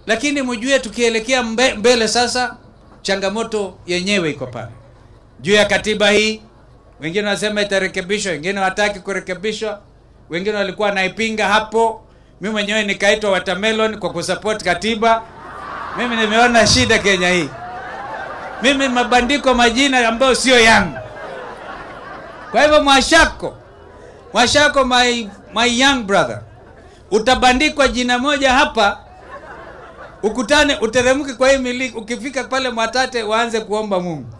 lakini mjue tukielekea mbe, mbele sasa, changamoto yenyewe iko pale juu ya katiba hii. Wengine wanasema itarekebishwa, wengine hawataki kurekebishwa, wengine walikuwa naipinga hapo. Mimi mwenyewe nikaitwa watermelon kwa kusupport katiba. Mimi nimeona shida Kenya hii, mimi mabandiko majina ambayo sio yangu. Kwa hivyo Mwashako, Mwashako my, my young brother, utabandikwa jina moja hapa ukutane uteremke kwa hii miliki, ukifika pale Mwatate waanze kuomba Mungu.